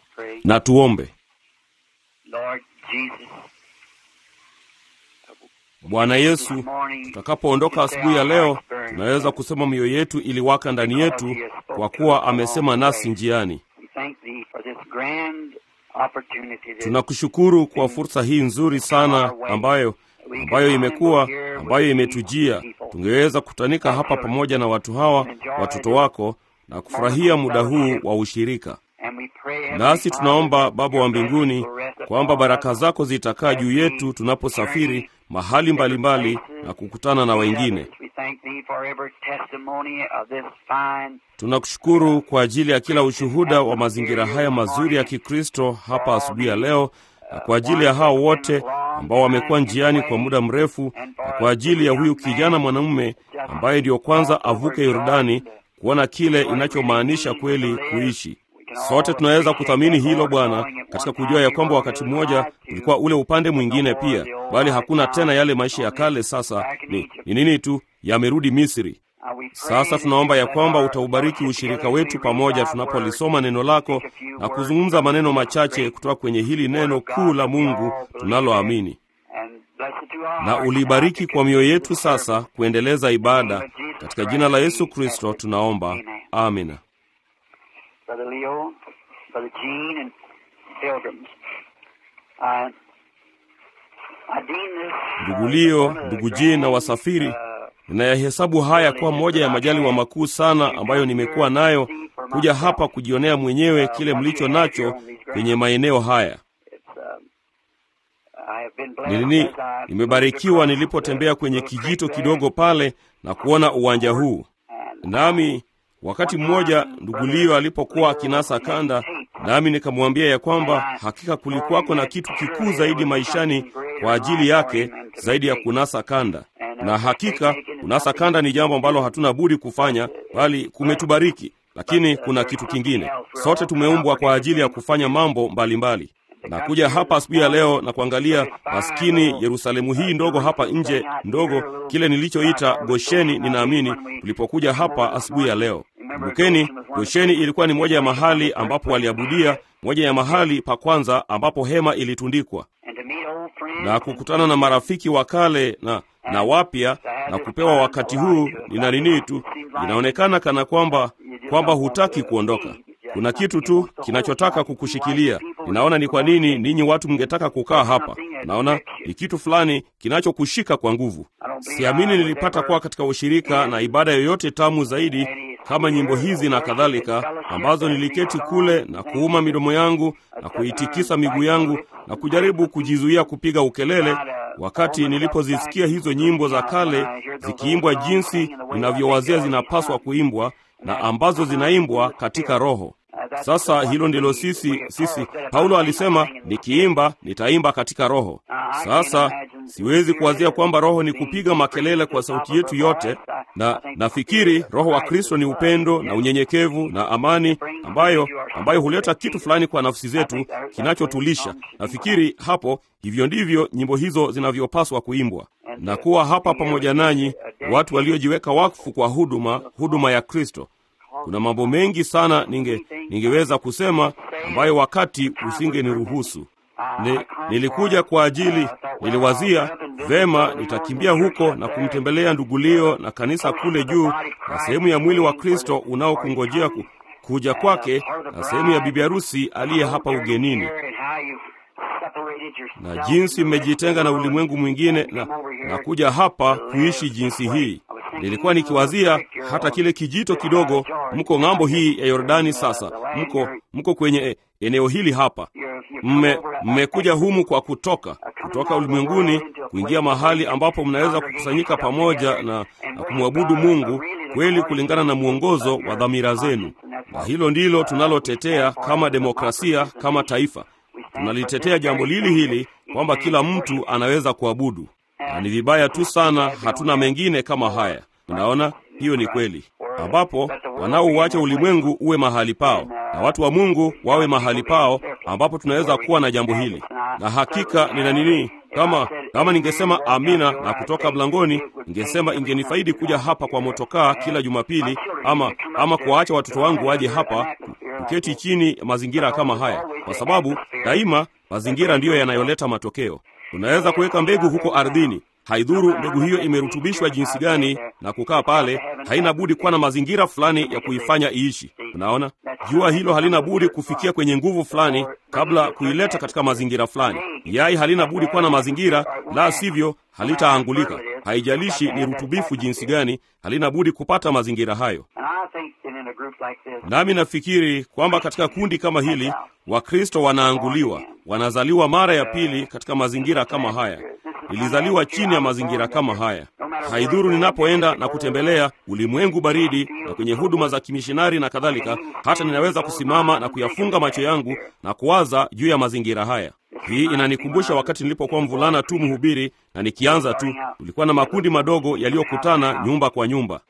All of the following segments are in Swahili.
pray. na tuombe. Lord Jesus, Bwana Yesu, tutakapoondoka asubuhi ya leo, tunaweza kusema mioyo yetu iliwaka ndani yetu, kwa kuwa amesema nasi njiani. we thank thee for this grand opportunity that Tunakushukuru kwa fursa hii nzuri sana ambayo ambayo imekuwa ambayo imetujia. Tungeweza kutanika hapa pamoja na watu hawa, watoto wako, na kufurahia muda huu wa ushirika. and we pray, Heavenly Nasi tunaomba Father, Baba your wa mbinguni blessings will rest kwamba upon baraka us zako zitakaa juu yetu tunaposafiri mahali mbalimbali na kukutana na wengine. We thank thee for every testimony of this fine Tunakushukuru kwa ajili ya kila ushuhuda wa mazingira haya mazuri ya Kikristo hapa asubuhi ya leo, na kwa ajili ya hao wote ambao wamekuwa njiani kwa muda mrefu, na kwa ajili ya huyu kijana mwanamume ambaye ndiyo kwanza avuke Yordani kuona kile inachomaanisha kweli kuishi. Sote tunaweza kuthamini hilo Bwana, katika kujua ya kwamba wakati mmoja ulikuwa ule upande mwingine pia, bali hakuna tena yale maisha ya kale. Sasa ni ni nini tu yamerudi Misri. Uh, we pray Sasa that tunaomba ya you kwamba let our utaubariki fellowship ushirika together wetu as we read pamoja thy tunapolisoma word, neno lako speak a few na words kuzungumza maneno from machache great kutoka kwenye hili word neno of God kuu la that we Mungu all believe tunaloamini, in. And bless it to our na hearts ulibariki now to kwa mioyo continue yetu the service. sasa kuendeleza ibada. Katika jina la Yesu Kristo Amen. tunaomba, amina. Brother Leo, Brother Gene, and pilgrims. I, I deem this, Ndugu uh, Leo, one of the ndugu Jean na grand, wasafiri, uh, ninayahesabu haya kuwa moja ya majaliwa makuu sana ambayo nimekuwa nayo kuja hapa kujionea mwenyewe kile mlicho nacho kwenye maeneo haya. it's, um, I have been blessed Nilini, as I nimebarikiwa moved across nilipotembea the kwenye little creek kijito there, kidogo pale na kuona uwanja huu. and Nami wakati mmoja ndugu Leo alipokuwa akinasa kanda, nami nikamwambia ya kwamba hakika kulikuwako na kitu kikuu zaidi maishani kwa ajili yake zaidi ya kunasa kanda. Na hakika kunasa kanda ni jambo ambalo hatuna budi kufanya, bali kumetubariki. Lakini kuna kitu kingine, sote tumeumbwa kwa ajili ya kufanya mambo mbalimbali na kuja hapa asubuhi ya leo na kuangalia maskini Yerusalemu hii ndogo hapa nje ndogo, kile nilichoita Gosheni. Ninaamini tulipokuja hapa asubuhi ya leo, kumbukeni, Gosheni ilikuwa ni moja ya mahali ambapo waliabudia, moja ya mahali pa kwanza ambapo hema ilitundikwa, and to meet old friends na kukutana na marafiki wa kale na na wapya na kupewa wakati huu. Nina nini tu, inaonekana kana kwamba kwamba hutaki kuondoka. Kuna kitu tu kinachotaka kukushikilia. Ninaona ni kwa nini ninyi watu mngetaka kukaa hapa. Naona ni kitu fulani kinachokushika kwa nguvu. Siamini nilipata kuwa katika ushirika na ibada yoyote tamu zaidi kama nyimbo hizi na kadhalika, ambazo niliketi kule na kuuma midomo yangu na kuitikisa miguu yangu na kujaribu kujizuia kupiga ukelele wakati nilipozisikia hizo nyimbo za kale zikiimbwa jinsi ninavyowazia zinapaswa kuimbwa na ambazo zinaimbwa katika roho. Sasa hilo ndilo sisi sisi, Paulo alisema nikiimba nitaimba katika roho. Sasa siwezi kuwazia kwamba roho ni kupiga makelele kwa sauti yetu yote, na nafikiri roho wa Kristo ni upendo na unyenyekevu na amani, ambayo ambayo huleta kitu fulani kwa nafsi zetu kinachotulisha. Nafikiri hapo, hivyo ndivyo nyimbo hizo zinavyopaswa kuimbwa na kuwa hapa pamoja nanyi, watu waliojiweka wakfu kwa huduma huduma ya Kristo. Kuna mambo mengi sana ninge ningeweza kusema ambayo wakati usingeniruhusu. Ni, nilikuja kwa ajili, niliwazia vema, nitakimbia huko na kumtembelea ndugu Leo na kanisa kule juu na sehemu ya mwili wa Kristo unaokungojea ku, kuja kwake na sehemu ya bibi harusi aliye hapa ugenini na jinsi mmejitenga na ulimwengu mwingine na, na kuja hapa kuishi jinsi hii. Nilikuwa nikiwazia hata kile kijito kidogo, mko ng'ambo hii ya Yordani. Sasa mko mko kwenye eneo hili hapa, mme mmekuja humu kwa kutoka kutoka ulimwenguni kuingia mahali ambapo mnaweza kukusanyika pamoja na, na kumwabudu Mungu kweli kulingana na mwongozo wa dhamira zenu, na hilo ndilo tunalotetea kama demokrasia, kama taifa tunalitetea jambo lili hili kwamba kila mtu anaweza kuabudu, na ni vibaya tu sana hatuna mengine kama haya. Unaona, hiyo ni kweli, ambapo wanaouacha ulimwengu uwe mahali pao na watu wa Mungu wawe mahali pao, ambapo tunaweza kuwa na jambo hili. Na hakika nina nini, kama kama ningesema amina na kutoka mlangoni, ningesema ingenifaidi kuja hapa kwa motokaa kila Jumapili, ama ama kuwaacha watoto wangu waje hapa kuketi chini ya mazingira kama haya, kwa sababu daima mazingira ndiyo yanayoleta matokeo. Unaweza kuweka mbegu huko ardhini, haidhuru mbegu hiyo imerutubishwa jinsi gani na kukaa pale, haina budi kuwa na mazingira fulani ya kuifanya iishi. Unaona, jua hilo halina budi kufikia kwenye nguvu fulani kabla kuileta katika mazingira fulani. Yai halina budi kuwa na mazingira, la sivyo halitaangulika. Haijalishi ni rutubifu jinsi gani, halina budi kupata mazingira hayo. Nami nafikiri kwamba katika kundi kama hili Wakristo wanaanguliwa, wanazaliwa mara ya pili katika mazingira kama haya. Nilizaliwa chini ya mazingira kama haya. Haidhuru ninapoenda na kutembelea ulimwengu baridi na kwenye huduma za kimishinari na kadhalika, hata ninaweza kusimama na kuyafunga macho yangu na kuwaza juu ya mazingira haya. Hii inanikumbusha wakati nilipokuwa mvulana tu mhubiri, na nikianza tu, tulikuwa na makundi madogo yaliyokutana nyumba kwa nyumba.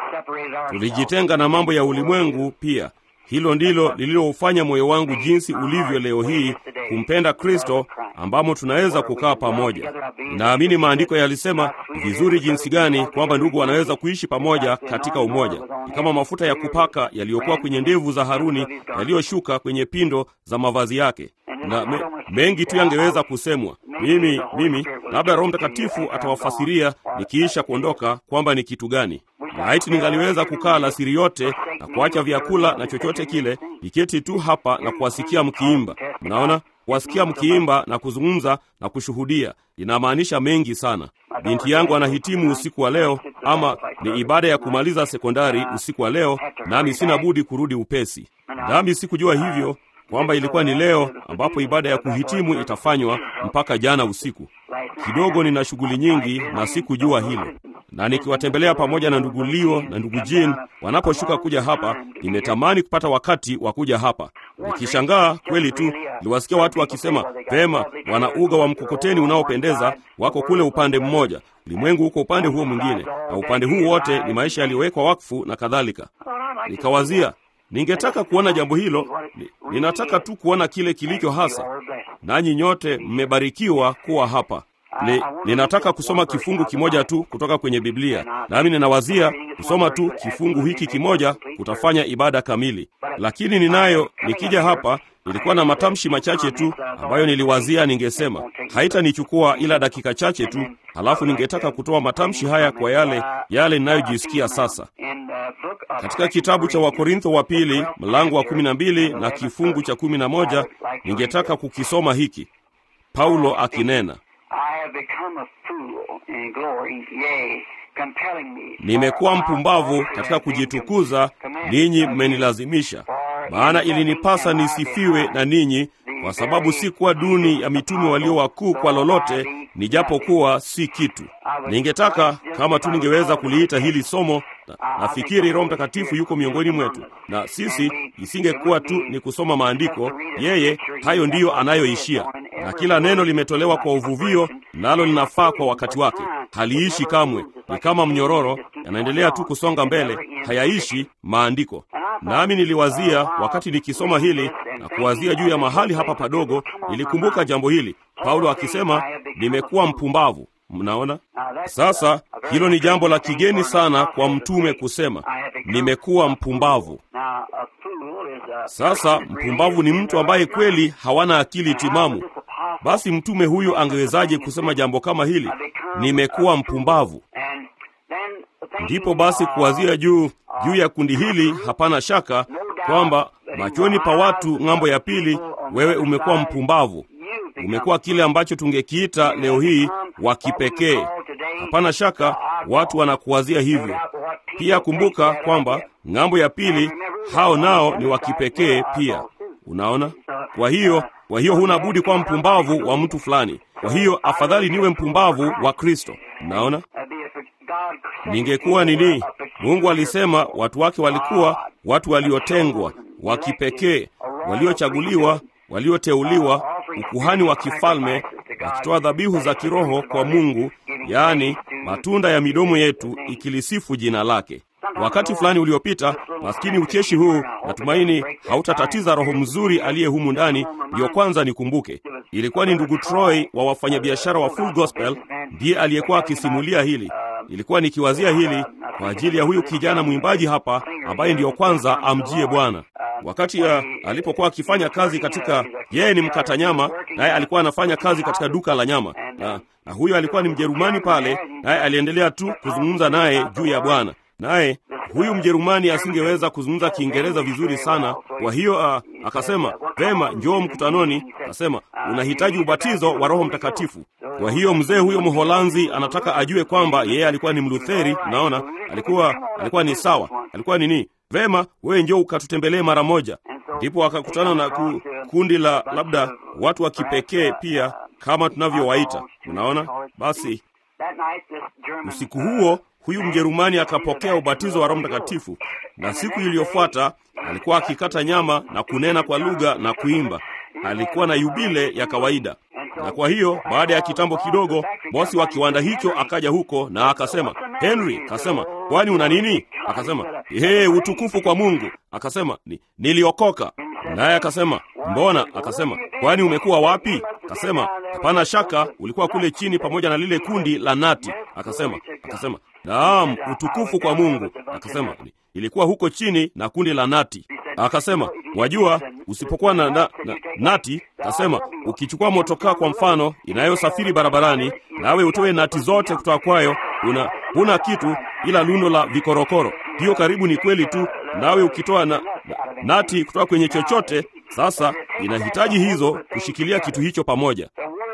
Tulijitenga na mambo ya ulimwengu pia. Hilo ndilo lililoufanya moyo wangu jinsi ulivyo leo hii kumpenda Kristo, ambamo tunaweza kukaa pamoja. Naamini maandiko yalisema vizuri jinsi gani kwamba ndugu wanaweza kuishi pamoja katika umoja. Ni kama mafuta ya kupaka yaliyokuwa kwenye ndevu za Haruni yaliyoshuka kwenye pindo za mavazi yake, na me, mengi tu yangeweza kusemwa. Mimi mimi labda Roho Mtakatifu atawafasiria nikiisha kuondoka kwamba ni kitu gani. Laiti ningaliweza kukaa alasiri yote na kuacha vyakula na chochote kile, niketi tu hapa na kuwasikia mkiimba. Mnaona, kuwasikia mkiimba na kuzungumza na kushuhudia inamaanisha mengi sana. Binti yangu anahitimu usiku wa leo, ama ni ibada ya kumaliza sekondari usiku wa leo, nami sina budi kurudi upesi. Nami sikujua hivyo kwamba ilikuwa ni leo ambapo ibada ya kuhitimu itafanywa mpaka jana usiku. Kidogo nina shughuli nyingi na sikujua hilo, na nikiwatembelea pamoja na ndugu Leo na ndugu Jean wanaposhuka kuja hapa, nimetamani kupata wakati wa kuja hapa. Nikishangaa kweli tu, niliwasikia watu wakisema vema, wana uga wa mkokoteni unaopendeza, wako kule upande mmoja, ulimwengu huko upande huo mwingine, na upande huu wote ni maisha yaliyowekwa wakfu na kadhalika. Nikawazia ningetaka kuona jambo hilo. Ni, ninataka tu kuona kile kilicho hasa. Nanyi nyote mmebarikiwa kuwa hapa. Ni, ninataka kusoma kifungu kimoja tu kutoka kwenye Biblia, nami ninawazia kusoma tu kifungu hiki kimoja kutafanya ibada kamili. Lakini ninayo, nikija hapa nilikuwa na matamshi machache tu ambayo niliwazia ningesema. Haitanichukua ila dakika chache tu, halafu ningetaka kutoa matamshi haya kwa yale yale ninayojisikia sasa. Katika kitabu cha Wakorintho wa pili mlango wa kumi na mbili na kifungu cha kumi na moja ningetaka kukisoma hiki, Paulo akinena Nimekuwa mpumbavu katika kujitukuza, ninyi mmenilazimisha. Maana ilinipasa nisifiwe na ninyi, kwa sababu si kuwa duni ya mitume walio wakuu kwa lolote, nijapokuwa si kitu. Ningetaka kama tu ningeweza kuliita hili somo na, nafikiri Roho Mtakatifu yuko miongoni mwetu, na sisi isingekuwa tu ni kusoma maandiko. Yeye hayo ndiyo anayoishia, na kila neno limetolewa kwa uvuvio, nalo linafaa kwa wakati wake. Haliishi kamwe, ni kama mnyororo, yanaendelea tu kusonga mbele, hayaishi maandiko. Nami niliwazia wakati nikisoma hili na kuwazia juu ya mahali hapa padogo, nilikumbuka jambo hili, Paulo akisema nimekuwa mpumbavu. Mnaona sasa, hilo ni jambo la kigeni sana kwa mtume kusema nimekuwa mpumbavu. Sasa mpumbavu ni mtu ambaye kweli hawana akili timamu. Basi mtume huyu angewezaje kusema jambo kama hili, nimekuwa mpumbavu? Ndipo basi kuwazia juu juu ya kundi hili, hapana shaka kwamba machoni pa watu ng'ambo ya pili, wewe umekuwa mpumbavu umekuwa kile ambacho tungekiita leo hii wa kipekee. Hapana shaka watu wanakuwazia hivyo pia. Kumbuka kwamba ng'ambo ya pili hao nao ni wa kipekee pia. Unaona, kwa hiyo kwa hiyo huna budi kuwa mpumbavu wa mtu fulani. Kwa hiyo afadhali niwe mpumbavu wa Kristo. Unaona, ningekuwa nini? Mungu alisema watu wake walikuwa watu waliotengwa, wa kipekee, waliochaguliwa, walioteuliwa ukuhani wa kifalme wakitoa dhabihu za kiroho kwa Mungu, yaani matunda ya midomo yetu ikilisifu jina lake. Wakati fulani uliopita, maskini ucheshi huu, natumaini hautatatiza roho mzuri aliye humu ndani. Ndiyo kwanza nikumbuke, ilikuwa ni ndugu Troy wa wafanyabiashara wa Full Gospel, ndiye aliyekuwa akisimulia hili. nilikuwa nikiwazia hili kwa ajili ya huyu kijana mwimbaji hapa ambaye ndiyo kwanza amjie Bwana. Wakati ya, alipokuwa akifanya kazi katika, yeye ni mkata nyama, naye alikuwa anafanya kazi katika duka la nyama, na, na huyo alikuwa ni Mjerumani pale, naye aliendelea tu kuzungumza naye juu ya Bwana naye huyu Mjerumani asingeweza kuzungumza Kiingereza vizuri sana. Kwa hiyo uh, akasema vema, njoo mkutanoni. Akasema unahitaji ubatizo wa Roho Mtakatifu. Kwa hiyo mzee huyo Mholanzi anataka ajue kwamba yeye alikuwa ni Mlutheri. Naona alikuwa alikuwa ni sawa, alikuwa nini? Vema, wewe njoo ukatutembelee mara moja. Ndipo akakutana na ku, kundi la labda watu wa kipekee pia kama tunavyowaita. Unaona, basi usiku huo huyu Mjerumani akapokea ubatizo wa Roho Mtakatifu, na siku iliyofuata alikuwa akikata nyama na kunena kwa lugha na kuimba. Alikuwa na yubile ya kawaida. Na kwa hiyo baada ya kitambo kidogo, bosi wa kiwanda hicho akaja huko na akasema, Henry, akasema kwani una nini? Akasema hey, utukufu kwa Mungu. Akasema ni, niliokoka. Naye akasema mbona? Akasema kwani umekuwa wapi? Akasema hapana shaka ulikuwa kule chini pamoja na lile kundi la Nati. Akasema akasema naam, utukufu kwa Mungu. Akasema ilikuwa huko chini na kundi la Nati. Akasema wajua, usipokuwa na, na, na nati, akasema ukichukua motokaa kwa mfano inayosafiri barabarani, nawe utoe nati zote kutoka kwayo, una huna kitu ila lundo la vikorokoro. Hiyo karibu ni kweli tu, nawe ukitoa na, na, nati kutoka kwenye chochote, sasa inahitaji hizo kushikilia kitu hicho pamoja.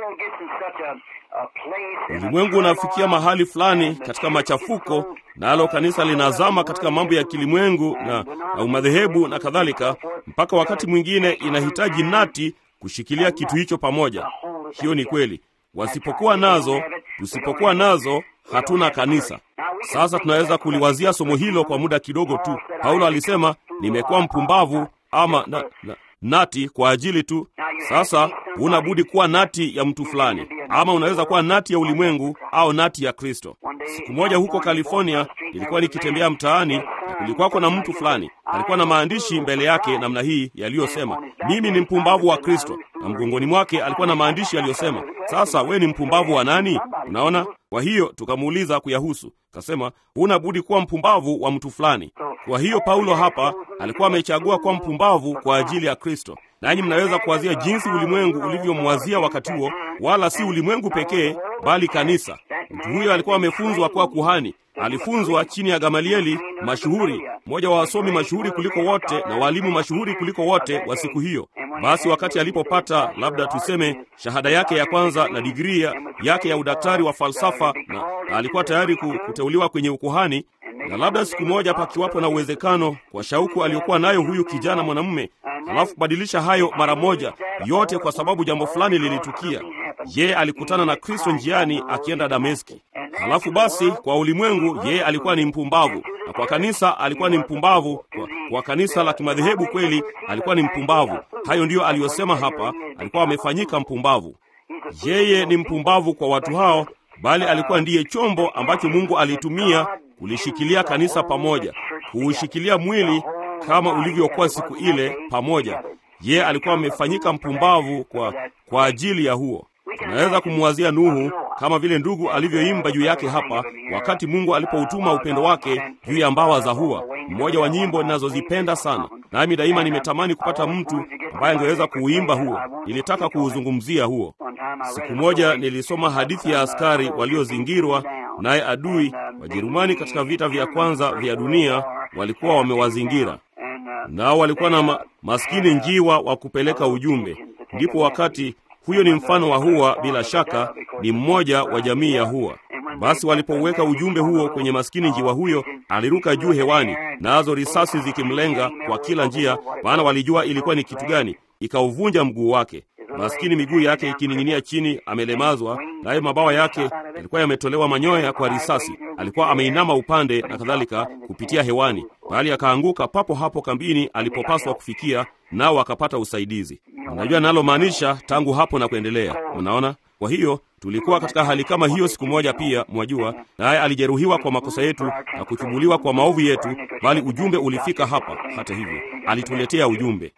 Ulimwengu unafikia mahali fulani katika machafuko, nalo kanisa linazama katika mambo ya kilimwengu na, na umadhehebu na kadhalika, mpaka wakati mwingine inahitaji nati kushikilia kitu hicho pamoja. Hiyo ni kweli. Wasipokuwa nazo, tusipokuwa nazo, hatuna kanisa. Sasa tunaweza kuliwazia somo hilo kwa muda kidogo tu. Paulo alisema nimekuwa mpumbavu ama na, na, nati kwa ajili tu. Sasa huna budi kuwa nati ya mtu fulani, ama unaweza kuwa nati ya ulimwengu au nati ya Kristo. Siku moja huko California nilikuwa nikitembea mtaani na kulikuwako na mtu fulani alikuwa na maandishi mbele yake namna hii yaliyosema, mimi ni mpumbavu wa Kristo, na mgongoni mwake alikuwa na maandishi yaliyosema, sasa we ni mpumbavu wa nani? Unaona? Kwa hiyo tukamuuliza kuyahusu, kasema huna budi kuwa mpumbavu wa mtu fulani. Kwa hiyo Paulo hapa alikuwa amechagua kuwa mpumbavu kwa ajili ya Kristo. Nanyi mnaweza kuwazia jinsi ulimwengu ulivyomwazia wakati huo, wala si ulimwengu pekee, bali kanisa. Mtu huyo alikuwa amefunzwa kuwa kuhani. Alifunzwa chini ya Gamalieli mashuhuri, mmoja wa wasomi mashuhuri kuliko wote na walimu mashuhuri kuliko wote wa siku hiyo. Basi wakati alipopata labda tuseme shahada yake ya kwanza na digrii yake ya udaktari wa falsafa, na alikuwa tayari kuteuliwa kwenye ukuhani, na labda siku moja pakiwapo na uwezekano kwa shauku aliyokuwa nayo huyu kijana mwanamume, halafu kubadilisha hayo mara moja yote, kwa sababu jambo fulani lilitukia. Yeye alikutana na Kristo njiani akienda Dameski. Halafu basi kwa ulimwengu yeye alikuwa ni mpumbavu, na kwa kanisa alikuwa ni mpumbavu. Kwa, kwa kanisa la kimadhehebu kweli alikuwa ni mpumbavu. Hayo ndiyo aliyosema hapa, alikuwa amefanyika mpumbavu. Yeye ni mpumbavu kwa watu hao, bali alikuwa ndiye chombo ambacho Mungu alitumia kulishikilia kanisa pamoja, kuushikilia mwili kama ulivyokuwa siku ile pamoja. Yeye alikuwa amefanyika mpumbavu kwa, kwa ajili ya huo. Tunaweza kumwazia Nuhu kama vile ndugu alivyoimba juu yake hapa, wakati Mungu alipoutuma upendo wake juu ya mbawa za hua, mmoja wa nyimbo ninazozipenda sana, nami daima nimetamani kupata mtu ambaye angeweza kuuimba huo. Nilitaka kuuzungumzia huo. Siku moja nilisoma hadithi ya askari waliozingirwa naye adui. Wajerumani katika vita vya kwanza vya dunia walikuwa wamewazingira, nao walikuwa na ma maskini njiwa wa kupeleka ujumbe. Ndipo wakati huyo ni mfano wa hua, bila shaka ni mmoja wa jamii ya hua. Basi walipouweka ujumbe huo kwenye maskini njiwa huyo, aliruka juu hewani, nazo risasi zikimlenga kwa kila njia, maana walijua ilikuwa ni kitu gani. Ikauvunja mguu wake, maskini miguu yake ikining'inia chini, amelemazwa, naye mabawa yake yalikuwa yametolewa manyoya kwa risasi. Alikuwa ameinama upande na kadhalika kupitia hewani, bali akaanguka papo hapo kambini alipopaswa kufikia, nao akapata usaidizi. Unajua nalomaanisha tangu hapo na kuendelea, unaona. Kwa hiyo tulikuwa katika hali kama hiyo siku moja pia, mwajua, naye alijeruhiwa kwa makosa yetu na kuchumuliwa kwa maovu yetu, bali ujumbe ulifika hapa. Hata hivyo alituletea ujumbe.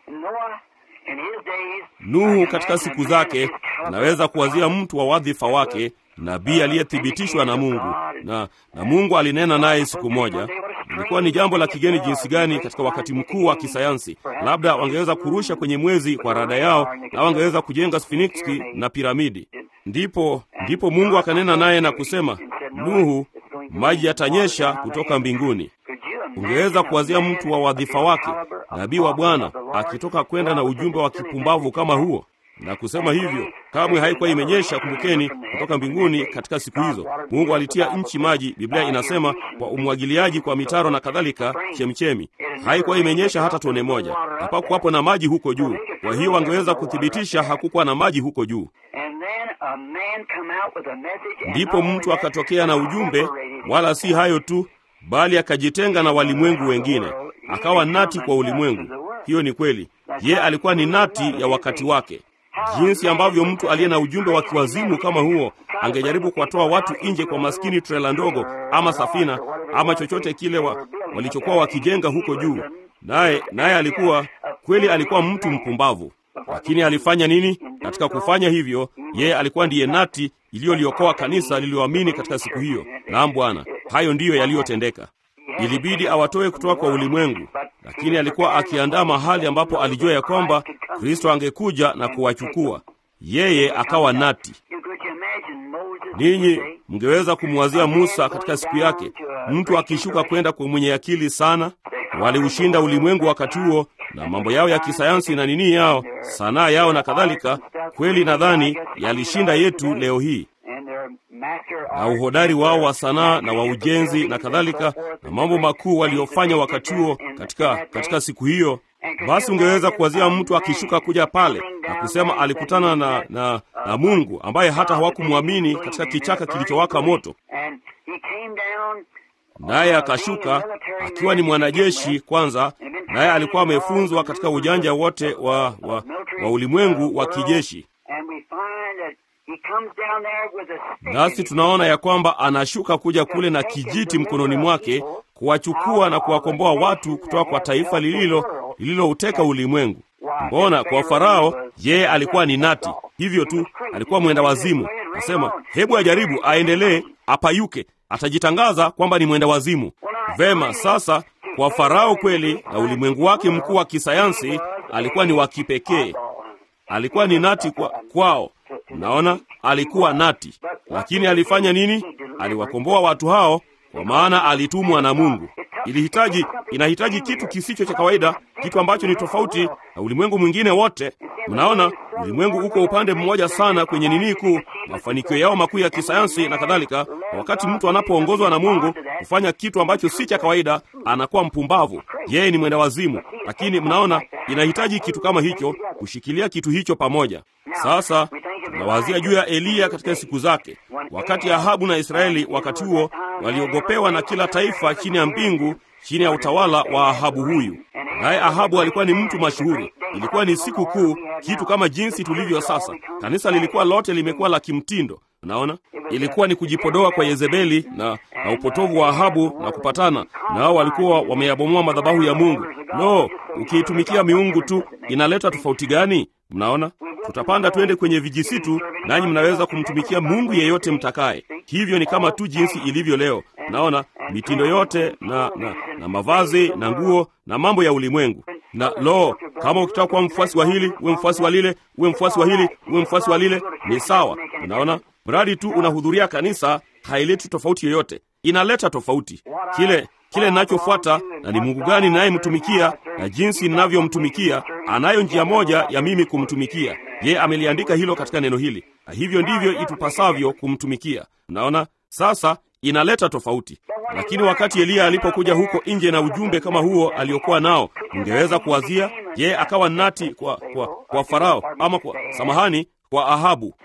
Nuhu katika siku zake anaweza kuwazia mtu wa wadhifa wake, nabii aliyethibitishwa na Mungu, na, na Mungu alinena naye siku moja. Ilikuwa ni jambo la kigeni jinsi gani katika wakati mkuu wa kisayansi. Labda wangeweza kurusha kwenye mwezi kwa rada yao, na wangeweza kujenga Sfiniksi na piramidi. Ndipo ndipo Mungu akanena naye na kusema, Nuhu, maji yatanyesha kutoka mbinguni. Ungeweza kuwazia mtu wa wadhifa wake, nabii wa Bwana akitoka kwenda na ujumbe wa kipumbavu kama huo na kusema hivyo. Kamwe haikuwa imenyesha, kumbukeni, kutoka mbinguni katika siku hizo. Mungu alitia nchi maji, Biblia inasema kwa umwagiliaji, kwa mitaro na kadhalika, chemchemi. Haikuwa imenyesha hata tone moja, hapakuwapo na maji huko juu. Kwa hiyo wangeweza kuthibitisha hakukuwa na maji huko juu. Ndipo mtu akatokea na ujumbe, wala si hayo tu, bali akajitenga na walimwengu wengine, akawa nati kwa ulimwengu. Hiyo ni kweli, ye alikuwa ni nati ya wakati wake. Jinsi ambavyo mtu aliye na ujumbe wa kiwazimu kama huo angejaribu kuwatoa watu nje kwa maskini trela ndogo ama safina ama chochote kile wa, walichokuwa wakijenga huko juu. Naye naye alikuwa kweli, alikuwa mtu mpumbavu, lakini alifanya nini? Katika kufanya hivyo, yeye alikuwa ndiye nati iliyoliokoa kanisa lililoamini katika siku hiyo. Naam Bwana, hayo ndiyo yaliyotendeka. Ilibidi awatoe kutoka kwa ulimwengu, lakini alikuwa akiandaa mahali ambapo alijua ya kwamba Kristo angekuja na kuwachukua. Yeye akawa nati. Ninyi mngeweza kumwazia Musa katika siku yake, mtu akishuka kwenda kwa mwenye akili sana. Waliushinda ulimwengu wakati huo na mambo yao ya kisayansi na nini yao, sanaa yao na kadhalika. Kweli nadhani yalishinda yetu leo hii na uhodari wao wa sanaa na wa ujenzi na kadhalika, na mambo makuu waliofanya wakati huo katika, katika siku hiyo. Basi ungeweza kuwazia mtu akishuka kuja pale na kusema alikutana na, na, na Mungu ambaye hata hawakumwamini katika kichaka kilichowaka moto, naye akashuka akiwa ni mwanajeshi kwanza, naye alikuwa amefunzwa katika ujanja wote wa, wa, wa ulimwengu wa kijeshi nasi tunaona ya kwamba anashuka kuja kule na kijiti mkononi mwake kuwachukua na kuwakomboa watu kutoka kwa taifa lililo lililouteka ulimwengu. Mbona kwa Farao yeye alikuwa ni nati hivyo tu, alikuwa mwenda wazimu. Nasema hebu ajaribu, aendelee, apayuke, atajitangaza kwamba ni mwenda wazimu. Vema, sasa kwa Farao kweli na ulimwengu wake mkuu wa kisayansi alikuwa ni wa kipekee, alikuwa ni nati kwa, kwao Unaona, alikuwa nati, lakini alifanya nini? Aliwakomboa watu hao, kwa maana alitumwa na Mungu. Ilihitaji, inahitaji kitu kisicho cha kawaida, kitu ambacho ni tofauti na ulimwengu mwingine wote. Unaona, ulimwengu uko upande mmoja sana kwenye nini kuu, mafanikio yao makuu ya kisayansi na kadhalika. Wakati mtu anapoongozwa na Mungu kufanya kitu ambacho si cha kawaida, anakuwa mpumbavu, yeye ni mwenda wazimu. Lakini mnaona, inahitaji kitu kama hicho, kushikilia kitu hicho pamoja. Sasa tunawazia juu ya Eliya katika siku zake, wakati Ahabu na Israeli wakati huo waliogopewa na kila taifa chini ya mbingu, chini ya utawala wa Ahabu huyu. Naye Ahabu alikuwa ni mtu mashuhuri. Ilikuwa ni siku kuu, kitu kama jinsi tulivyo sasa. Kanisa lilikuwa lote limekuwa la kimtindo. Unaona, ilikuwa ni kujipodoa kwa Yezebeli na, na upotovu wa Ahabu na kupatana nao. Walikuwa wameyabomoa madhabahu ya Mungu. No, ukiitumikia miungu tu inaleta tofauti gani? Mnaona, tutapanda twende kwenye vijisitu, nanyi mnaweza kumtumikia Mungu yeyote mtakaye. Hivyo ni kama tu jinsi ilivyo leo. Naona mitindo yote na, na, na mavazi na nguo na mambo ya ulimwengu. Na lo, kama ukitaka kuwa mfuasi wa hili uwe mfuasi wa lile, uwe mfuasi wa hili uwe mfuasi wa lile, ni sawa. Unaona, mradi tu unahudhuria kanisa, haileti tofauti yoyote. Inaleta tofauti kile kile ninachofuata na ni Mungu gani ninayemtumikia na jinsi ninavyomtumikia. Anayo njia moja ya mimi kumtumikia yeye, ameliandika hilo katika neno hili, na hivyo ndivyo itupasavyo kumtumikia. Unaona, sasa inaleta tofauti. Lakini wakati Eliya alipokuja huko nje na ujumbe kama huo aliokuwa nao, ungeweza kuwazia yeye akawa nati kwa, kwa, kwa Farao ama kwa samahani, kwa Ahabu,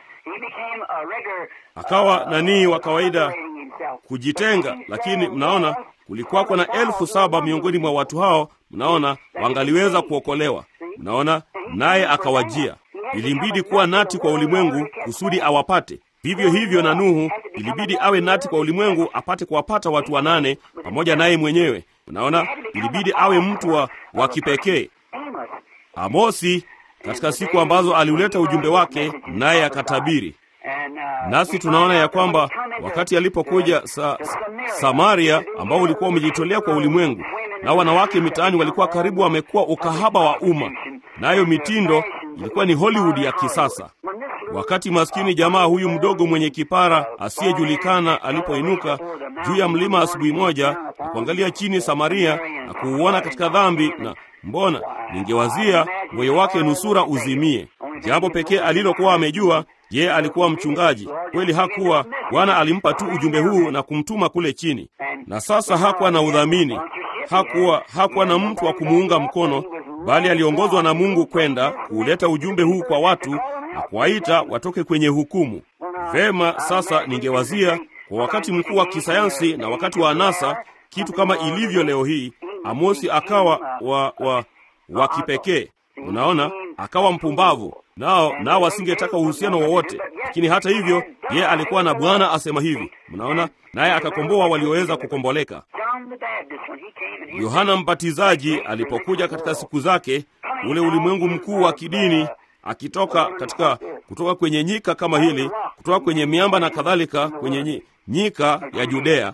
akawa nanii wa kawaida kujitenga. Lakini mnaona kulikuwako na elfu saba miongoni mwa watu hao, mnaona wangaliweza kuokolewa. Mnaona, naye akawajia. Ilimbidi kuwa nati kwa ulimwengu kusudi awapate. Vivyo hivyo na Nuhu ilibidi awe nati kwa ulimwengu apate kuwapata watu wanane pamoja naye mwenyewe. Unaona, ilibidi awe mtu wa, wa kipekee. Amosi katika siku ambazo aliuleta ujumbe wake, naye akatabiri. Nasi tunaona ya kwamba wakati alipokuja sa, sa, Samaria ambao ulikuwa umejitolea kwa ulimwengu, na wanawake mitaani walikuwa karibu wamekuwa ukahaba wa umma, nayo mitindo ilikuwa ni Hollywood ya kisasa. Wakati maskini jamaa huyu mdogo mwenye kipara asiyejulikana alipoinuka juu ya mlima asubuhi moja na kuangalia chini Samaria na kuuona katika dhambi, na mbona, ningewazia moyo wake nusura uzimie. Jambo pekee alilokuwa amejua ye alikuwa mchungaji kweli. Hakuwa Bwana alimpa tu ujumbe huu na kumtuma kule chini, na sasa hakuwa na udhamini, hakuwa hakuwa na mtu wa kumuunga mkono, bali aliongozwa na Mungu kwenda kuuleta ujumbe huu kwa watu na kuwaita watoke kwenye hukumu. Vema, sasa ningewazia kwa wakati mkuu wa kisayansi na wakati wa anasa, kitu kama ilivyo leo hii, Amosi akawa wa, wa, wa kipekee. Unaona, akawa mpumbavu nao nao wasingetaka uhusiano wowote, lakini hata hivyo yeye alikuwa na Bwana asema hivi. Mnaona, naye akakomboa walioweza kukomboleka. Yohana Mbatizaji alipokuja katika siku zake, ule ulimwengu mkuu wa kidini, akitoka katika kutoka kwenye nyika kama hili, kutoka kwenye miamba na kadhalika, kwenye nyika ya Judea,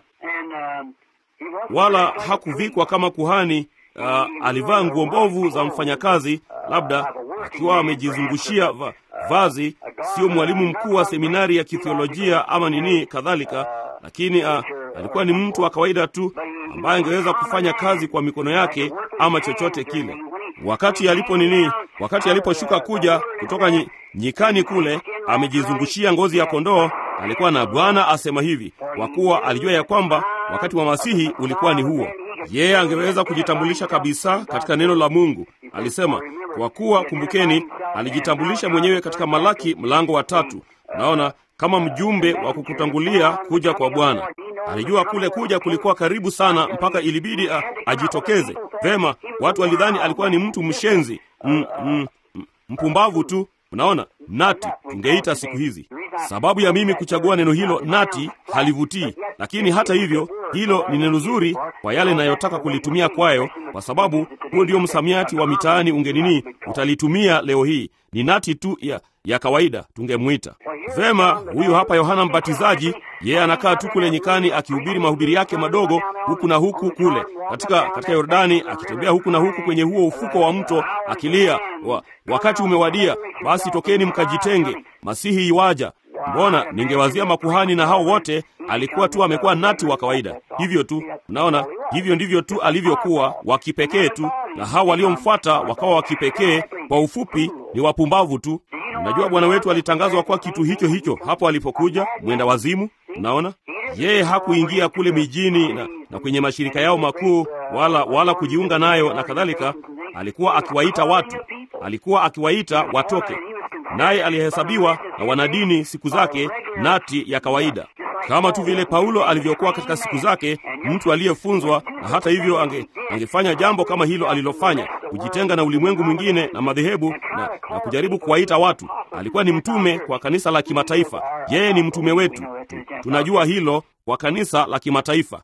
wala hakuvikwa kama kuhani. Uh, alivaa nguo mbovu za mfanyakazi, labda akiwa amejizungushia va, vazi, sio mwalimu mkuu wa seminari ya kithiolojia ama nini kadhalika, lakini uh, alikuwa ni mtu wa kawaida tu ambaye angeweza kufanya kazi kwa mikono yake ama chochote kile. Wakati alipo nini, wakati aliposhuka kuja kutoka nyi, nyikani kule, amejizungushia ngozi ya kondoo, alikuwa na Bwana asema hivi, kwa kuwa alijua ya kwamba wakati wa Masihi ulikuwa ni huo yeye yeah, angeweza kujitambulisha kabisa katika neno la Mungu. Alisema kwa kuwa, kumbukeni, alijitambulisha mwenyewe katika Malaki mlango wa tatu. Naona kama mjumbe wa kukutangulia kuja kwa Bwana. Alijua kule kuja kulikuwa karibu sana, mpaka ilibidi a, ajitokeze vema. Watu walidhani alikuwa ni mtu mshenzi, m, m, m, mpumbavu tu. Unaona, nati tungeita siku hizi. Sababu ya mimi kuchagua neno hilo nati halivutii, lakini hata hivyo hilo ni neno zuri kwa yale inayotaka kulitumia kwayo, kwa sababu huo ndio msamiati wa mitaani ungenini utalitumia leo hii. Ni nati tu ya, ya kawaida tungemwita vema. Huyu hapa Yohana Mbatizaji, yeye anakaa tu kule nyikani akihubiri mahubiri yake madogo huku na huku kule katika, katika Yordani, akitembea huku na huku kwenye huo ufuko wa mto akilia, wa, wakati umewadia, basi tokeni mkajitenge, Masihi iwaja. Mbona ningewazia makuhani na hao wote, alikuwa tu amekuwa nati wa kawaida hivyo tu. Unaona, hivyo ndivyo tu alivyokuwa wa kipekee tu, na hao waliomfuata wakawa wa kipekee. Kwa ufupi, ni wapumbavu tu. Unajua, Bwana wetu alitangazwa kuwa kitu hicho hicho hapo alipokuja, mwenda wazimu. Unaona, yeye hakuingia kule mijini na, na kwenye mashirika yao makuu wala, wala kujiunga nayo na kadhalika. Alikuwa akiwaita watu, alikuwa akiwaita watoke naye alihesabiwa na wanadini siku zake nati ya kawaida, kama tu vile Paulo alivyokuwa katika siku zake, mtu aliyefunzwa, na hata hivyo ange, angefanya jambo kama hilo alilofanya, kujitenga na ulimwengu mwingine na madhehebu na, na kujaribu kuwaita watu. Alikuwa ni mtume kwa kanisa la kimataifa. Yeye ni mtume wetu tu, tunajua hilo kwa kanisa la kimataifa.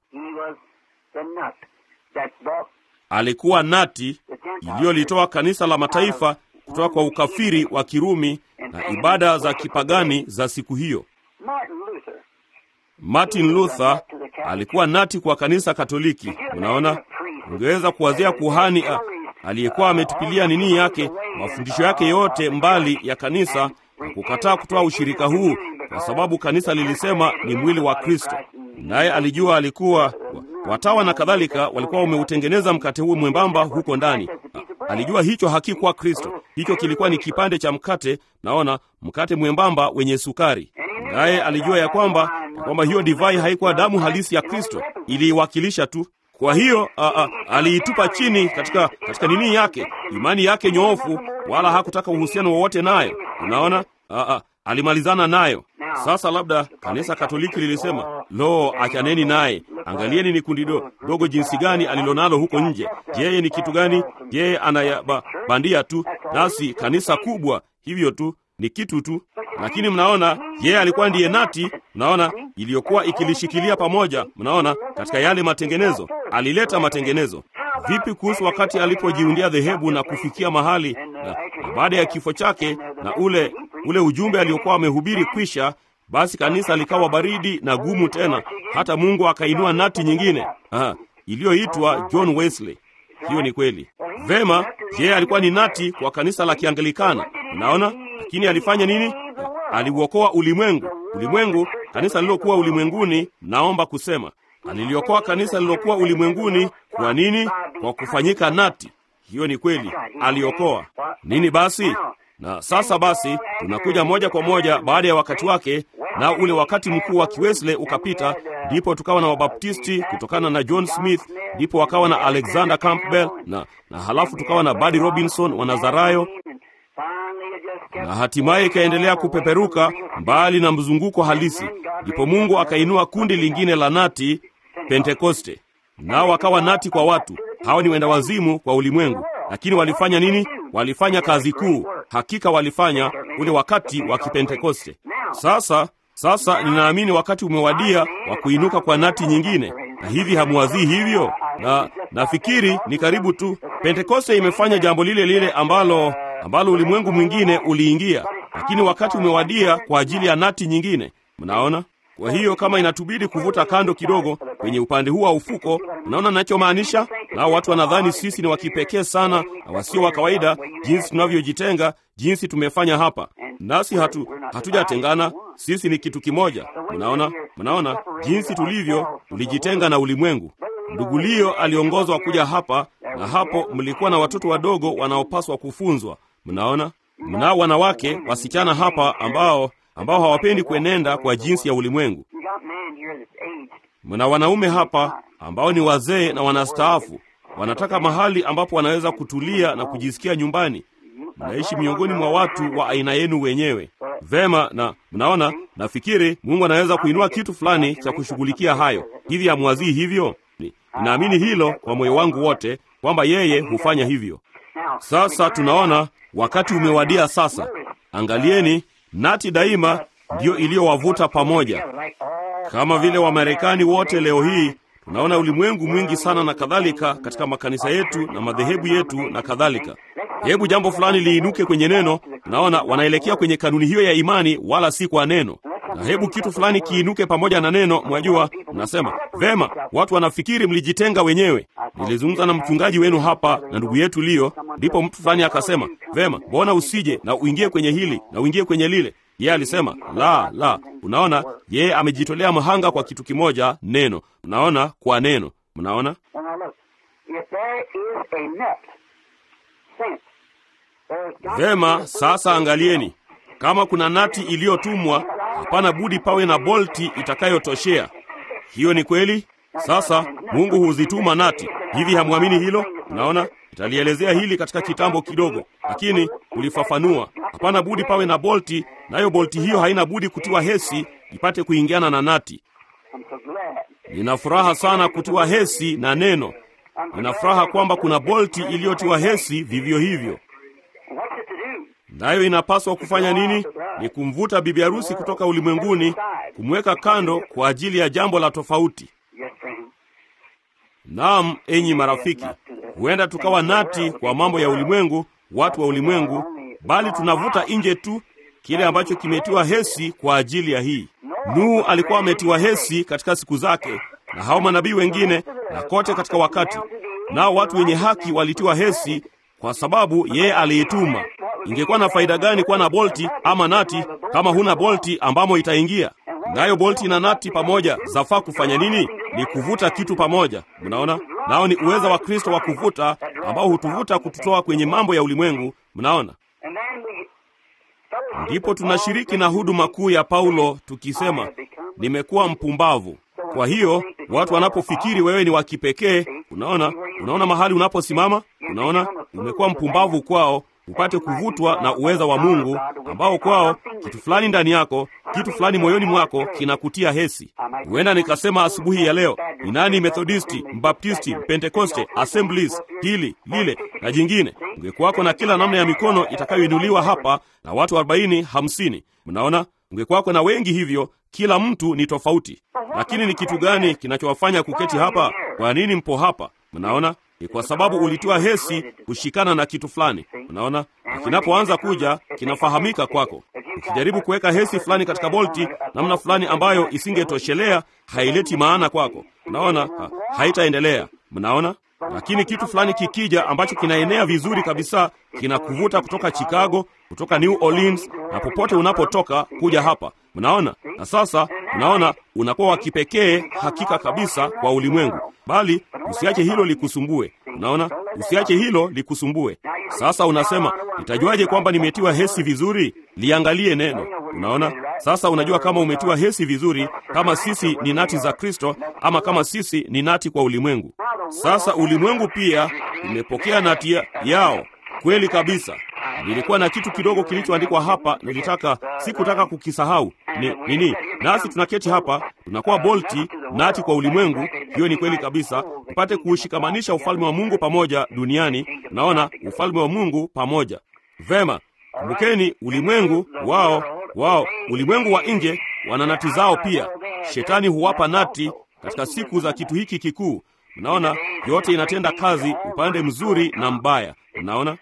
Alikuwa nati iliyolitoa kanisa la mataifa kutoka kwa ukafiri wa Kirumi na ibada za kipagani za siku hiyo. Martin Luther alikuwa nati kwa kanisa Katoliki. Unaona, ungeweza kuwazia kuhani aliyekuwa ametupilia nini yake mafundisho yake yote mbali ya kanisa na kukataa kutoa ushirika huu, kwa sababu kanisa lilisema ni mwili wa Kristo, naye alijua alikuwa watawa na kadhalika walikuwa wameutengeneza mkate huu mwembamba huko ndani. Alijua hicho hakikuwa Kristo, hicho kilikuwa ni kipande cha mkate, naona mkate mwembamba wenye sukari. Naye alijua ya kwamba ya kwamba hiyo divai haikuwa damu halisi ya Kristo, iliiwakilisha tu. Kwa hiyo a, a, aliitupa chini katika, katika nini yake, imani yake nyoofu, wala hakutaka uhusiano wowote nayo. Unaona, a, a, alimalizana nayo. Sasa labda kanisa Katoliki lilisema, lo, achaneni naye, angalieni ni kundi do, dogo jinsi gani alilonalo huko nje. Yeye ni kitu gani? Yeye anayabandia tu, nasi kanisa kubwa hivyo tu ni kitu tu. Lakini mnaona, yeye alikuwa ndiye nati, mnaona, iliyokuwa ikilishikilia pamoja. Mnaona, katika yale matengenezo, alileta matengenezo. Vipi kuhusu wakati alipojiundia dhehebu na kufikia mahali na, na baada ya kifo chake na ule ule ujumbe aliokuwa amehubiri kwisha, basi kanisa likawa baridi na gumu tena, hata Mungu akainua nati nyingine Aha, iliyoitwa John Wesley. Hiyo ni kweli. Vema, je, alikuwa ni nati kwa kanisa la Kianglikana? Unaona, lakini alifanya nini? Aliuokoa ulimwengu. Ulimwengu, kanisa lilokuwa ulimwenguni, naomba kusema aliliokoa kanisa lilokuwa ulimwenguni. Kwa nini? Kwa kufanyika nati. Hiyo ni kweli, aliokoa nini basi? Na sasa basi, tunakuja moja kwa moja baada ya wakati wake, na ule wakati mkuu wa Kiwesley ukapita, ndipo tukawa na Wabaptisti kutokana na John Smith, ndipo wakawa na Alexander Campbell na, na halafu tukawa na Buddy Robinson wa Nazarayo, na hatimaye ikaendelea kupeperuka mbali na mzunguko halisi. Ndipo Mungu akainua kundi lingine la nati, Pentekoste, nao wakawa nati kwa watu. Hao ni wenda wazimu kwa ulimwengu, lakini walifanya nini? Walifanya kazi kuu. Hakika walifanya ule wakati wa Kipentekoste. Sasa sasa ninaamini wakati umewadia wa kuinuka kwa nati nyingine, na hivi hamuwazii hivyo? Na nafikiri ni karibu tu. Pentekoste imefanya jambo lile lile ambalo ambalo ulimwengu mwingine uliingia, lakini wakati umewadia kwa ajili ya nati nyingine. Mnaona? Kwa hiyo kama inatubidi kuvuta kando kidogo kwenye upande huu wa ufuko, unaona ninachomaanisha? Nao watu wanadhani sisi ni wa kipekee sana na wasio wa kawaida, jinsi tunavyojitenga, jinsi tumefanya hapa. Nasi hatu hatujatengana, sisi ni kitu kimoja. Mnaona, mnaona jinsi tulivyo, tulijitenga na ulimwengu. Ndugu Leo aliongozwa kuja hapa, na hapo mlikuwa na watoto wadogo wanaopaswa kufunzwa. Mnaona, mnao wanawake wasichana hapa ambao ambao hawapendi kuenenda kwa jinsi ya ulimwengu. Mna wanaume hapa ambao ni wazee na wanastaafu, wanataka mahali ambapo wanaweza kutulia na kujisikia nyumbani. Mnaishi miongoni mwa watu wa aina yenu wenyewe. Vema, na mnaona, nafikiri Mungu anaweza kuinua kitu fulani cha kushughulikia hayo. Hivi hamwazii hivyo? Ninaamini hilo kwa moyo wangu wote kwamba yeye hufanya hivyo. Sasa tunaona wakati umewadia. Sasa angalieni, nati daima ndiyo iliyowavuta pamoja, kama vile Wamarekani wote leo hii tunaona ulimwengu mwingi sana na kadhalika, katika makanisa yetu na madhehebu yetu na kadhalika. Hebu jambo fulani liinuke kwenye neno, naona wanaelekea kwenye kanuni hiyo ya imani, wala si kwa neno. Na hebu kitu fulani kiinuke pamoja na neno, mwajua, mnasema vema, watu wanafikiri mlijitenga wenyewe. Nilizungumza na mchungaji wenu hapa na ndugu yetu Leo, ndipo mtu fulani akasema, vema, mbona usije na uingie kwenye hili na uingie kwenye lile? Yeye alisema la, la. Unaona, yeye amejitolea mhanga kwa kitu kimoja, neno. Mnaona, kwa neno. Mnaona vema. Sasa angalieni, kama kuna nati iliyotumwa, hapana budi pawe na bolti itakayotoshea. Hiyo ni kweli. Sasa Mungu huzituma nati. Hivi hamwamini hilo? Unaona, italielezea hili katika kitambo kidogo, lakini kulifafanua, hapana budi pawe na bolti, nayo bolti hiyo haina budi kutiwa hesi ipate kuingiana na nati. Nina furaha sana kutiwa hesi na neno. Nina furaha kwamba kuna bolti iliyotiwa hesi vivyo hivyo. Nayo inapaswa kufanya nini? Ni kumvuta bibi harusi kutoka ulimwenguni, kumweka kando kwa ajili ya jambo la tofauti. Naam, enyi marafiki, huenda tukawa nati kwa mambo ya ulimwengu, watu wa ulimwengu, bali tunavuta nje tu kile ambacho kimetiwa hesi kwa ajili ya hii. Nuhu alikuwa ametiwa hesi katika siku zake, na hao manabii wengine, na kote katika wakati. Nao watu wenye haki walitiwa hesi kwa sababu yeye aliituma. Ingekuwa na faida gani kuwa na bolti ama nati kama huna bolti ambamo itaingia? Nayo bolti na nati pamoja zafaa kufanya nini? Ni kuvuta kitu pamoja. Mnaona, nao ni uweza wa Kristo wa kuvuta ambao hutuvuta kututoa kwenye mambo ya ulimwengu. Mnaona, ndipo tunashiriki na huduma kuu ya Paulo tukisema, nimekuwa mpumbavu. Kwa hiyo watu wanapofikiri wewe ni wa kipekee, unaona, unaona mahali unaposimama, unaona umekuwa mpumbavu kwao upate kuvutwa na uweza wa Mungu ambao kwao kitu fulani ndani yako, kitu fulani moyoni mwako kinakutia hesi. Huenda nikasema asubuhi ya leo, ni nani Methodisti, Mbaptisti, Pentekoste, Assemblies, hili lile na jingine. Ungekuwako na kila namna ya mikono itakayoinuliwa hapa na watu arobaini hamsini. Mnaona, ungekuwako na wengi hivyo, kila mtu ni tofauti. Lakini ni kitu gani kinachowafanya kuketi hapa? Kwa nini mpo hapa? Mnaona, ni kwa sababu ulitoa hesi kushikana na kitu fulani. Unaona, na kinapoanza kuja kinafahamika kwako. ukijaribu kuweka hesi fulani katika bolti namna fulani ambayo isingetoshelea, haileti maana kwako. Unaona, ha, haitaendelea. Mnaona? Lakini kitu fulani kikija ambacho kinaenea vizuri kabisa, kinakuvuta kutoka Chicago, kutoka New Orleans na popote unapotoka kuja hapa. Mnaona? Na sasa unaona unakuwa wa kipekee hakika kabisa kwa ulimwengu, bali usiache hilo likusumbue. Unaona, usiache hilo likusumbue. Sasa unasema nitajuaje kwamba nimetiwa hesi vizuri? Liangalie neno. Unaona, sasa unajua kama umetiwa hesi vizuri, kama sisi ni nati za Kristo ama kama sisi ni nati kwa ulimwengu. Sasa ulimwengu pia umepokea nati ya, yao kweli kabisa. Nilikuwa na kitu kidogo kilichoandikwa hapa, nilitaka sikutaka kukisahau. Ni nini? Nasi tunaketi hapa, tunakuwa bolti nati kwa ulimwengu. Hiyo ni kweli kabisa, mpate kuushikamanisha ufalme wa Mungu pamoja duniani. Naona ufalme wa Mungu pamoja. Vema, kumbukeni, ulimwengu wao wao, ulimwengu wa nje wana nati zao pia. Shetani huwapa nati katika siku za kitu hiki kikuu. Mnaona, yote inatenda kazi upande mzuri na mbaya. Mnaona.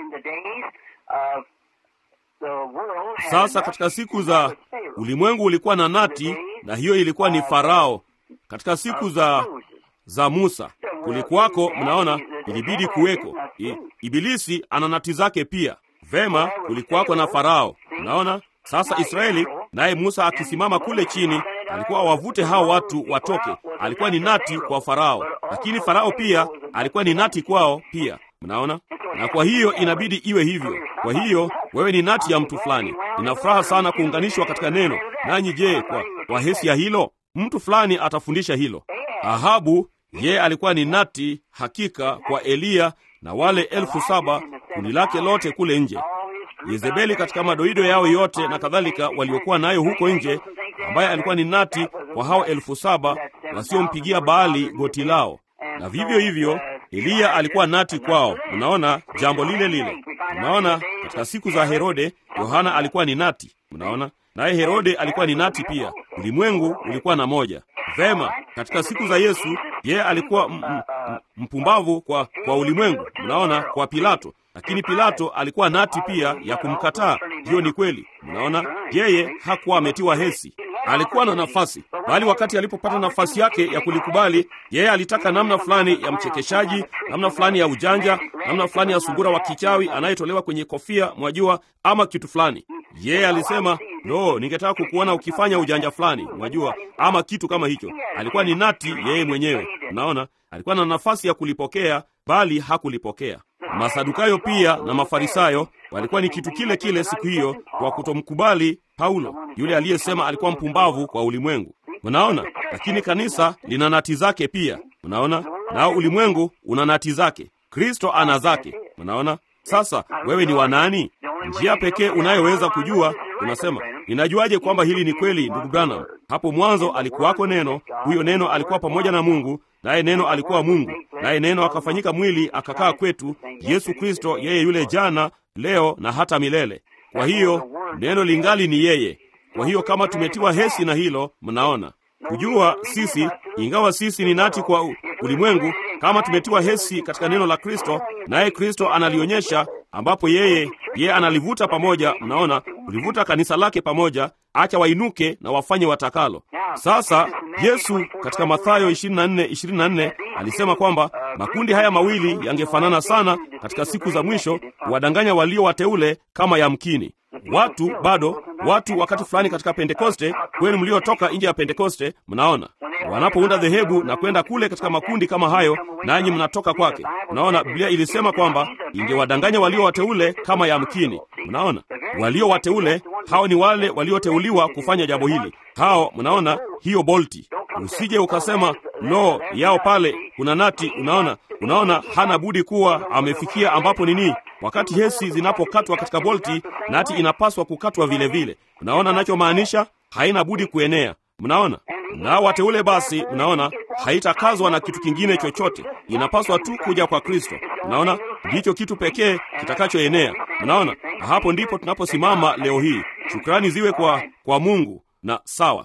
Sasa katika siku za ulimwengu ulikuwa na nati, na hiyo ilikuwa ni Farao. Katika siku za za Musa kulikuwako, mnaona, ilibidi kuweko I, Ibilisi ana nati zake pia. Vema, kulikuwako na Farao. Mnaona sasa Israeli naye Musa akisimama kule chini, alikuwa wavute hao watu watoke. Alikuwa ni nati kwa Farao, lakini Farao pia alikuwa ni nati kwao pia. Mnaona, na kwa hiyo inabidi iwe hivyo. Kwa hiyo wewe ni nati ya mtu fulani. Nina furaha sana kuunganishwa katika neno nanyi. Je, kwa, kwa hesi ya hilo mtu fulani atafundisha hilo. Ahabu ye alikuwa ni nati hakika kwa Eliya na wale elfu saba kundi lake lote kule nje. Yezebeli katika madoido yao yote na kadhalika waliokuwa nayo huko nje, ambaye alikuwa ni nati kwa hao elfu saba wasiompigia Baali goti lao, na vivyo hivyo Eliya alikuwa nati kwao. Mnaona jambo lile lile. Mnaona katika siku za Herode, Yohana alikuwa ni nati. Mnaona naye Herode alikuwa ni nati pia. Ulimwengu ulikuwa na moja. Vema, katika siku za Yesu yeye alikuwa m- m- m- mpumbavu kwa, kwa ulimwengu. Mnaona kwa Pilato, lakini Pilato alikuwa nati pia ya kumkataa. Hiyo ni kweli. Mnaona yeye hakuwa ametiwa hesi, alikuwa na nafasi, bali wakati alipopata nafasi yake ya kulikubali, yeye alitaka namna fulani ya mchekeshaji, namna fulani ya ujanja, namna fulani ya sungura wa kichawi anayetolewa kwenye kofia, mwajua, ama kitu fulani. Yeye alisema lo, ningetaka kukuona ukifanya ujanja fulani, mwajua, ama kitu kama hicho. Alikuwa ni nati yeye mwenyewe. Unaona, alikuwa na nafasi ya kulipokea, bali hakulipokea. Masadukayo pia na Mafarisayo walikuwa ni kitu kile kile siku hiyo, kwa kutomkubali Paulo, yule aliyesema alikuwa mpumbavu kwa ulimwengu. Mnaona, lakini kanisa lina nati zake pia. Mnaona, nao ulimwengu una nati zake, Kristo ana zake. Mnaona. Sasa wewe ni wa nani? Njia pekee unayoweza kujua, unasema ninajuaje kwamba hili ni kweli, ndugu Branham? Hapo mwanzo alikuwako Neno, huyo Neno alikuwa pamoja na Mungu, naye Neno alikuwa Mungu, naye Neno akafanyika mwili akakaa kwetu. Yesu Kristo, yeye yule jana, leo na hata milele. Kwa hiyo neno lingali ni yeye. Kwa hiyo kama tumetiwa hesi na hilo, mnaona kujua sisi, ingawa sisi ni nati kwa u- ulimwengu, kama tumetiwa hesi katika neno la Kristo, naye Kristo analionyesha, ambapo yeye yeye analivuta pamoja. Mnaona, kulivuta kanisa lake pamoja, acha wainuke na wafanye watakalo. Sasa Yesu katika Mathayo 24 24 alisema kwamba makundi haya mawili yangefanana sana katika siku za mwisho, kuwadanganya walio wateule kama yamkini watu bado watu wakati fulani katika Pentekoste, kwenu mliotoka nje ya Pentekoste, mnaona wanapounda dhehebu na kwenda kule katika makundi kama hayo, nanyi mnatoka kwake. Mnaona Biblia ilisema kwamba ingewadanganya walio wateule kama yamkini. Mnaona walio wateule hao ni wale walioteuliwa kufanya jambo hili. Hao mnaona hiyo bolti, usije ukasema lo, yao pale kuna nati. Unaona, unaona hana budi kuwa amefikia ambapo nini Wakati hesi zinapokatwa katika bolti, nati inapaswa kukatwa vile vile. Mnaona nachomaanisha? Haina budi kuenea. Mnaona? Nao wateule basi, mnaona haitakazwa na kitu kingine chochote, inapaswa tu kuja kwa Kristo. Mnaona, ndicho kitu pekee kitakachoenea. Mnaona, na hapo ndipo tunaposimama leo hii. Shukrani ziwe kwa kwa Mungu. Na sawa,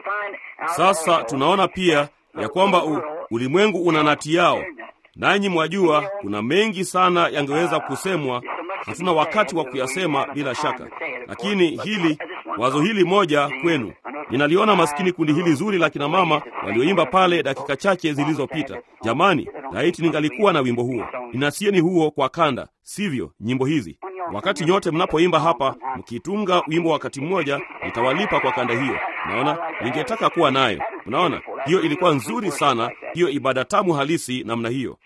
sasa tunaona pia ya kwamba u, ulimwengu una nati yao nanyi mwajua kuna mengi sana yangeweza kusemwa hatuna wakati wa kuyasema bila shaka, lakini hili wazo hili moja kwenu, ninaliona maskini kundi hili zuri la kina mama walioimba pale dakika chache zilizopita. Jamani, laiti ningalikuwa na wimbo huo. Ninasieni huo kwa kanda, sivyo? Nyimbo hizi wakati nyote mnapoimba hapa mkitunga wimbo wakati mmoja, nitawalipa kwa kanda hiyo. Unaona, ningetaka kuwa nayo. Unaona, hiyo ilikuwa nzuri sana, hiyo ibada tamu halisi namna hiyo.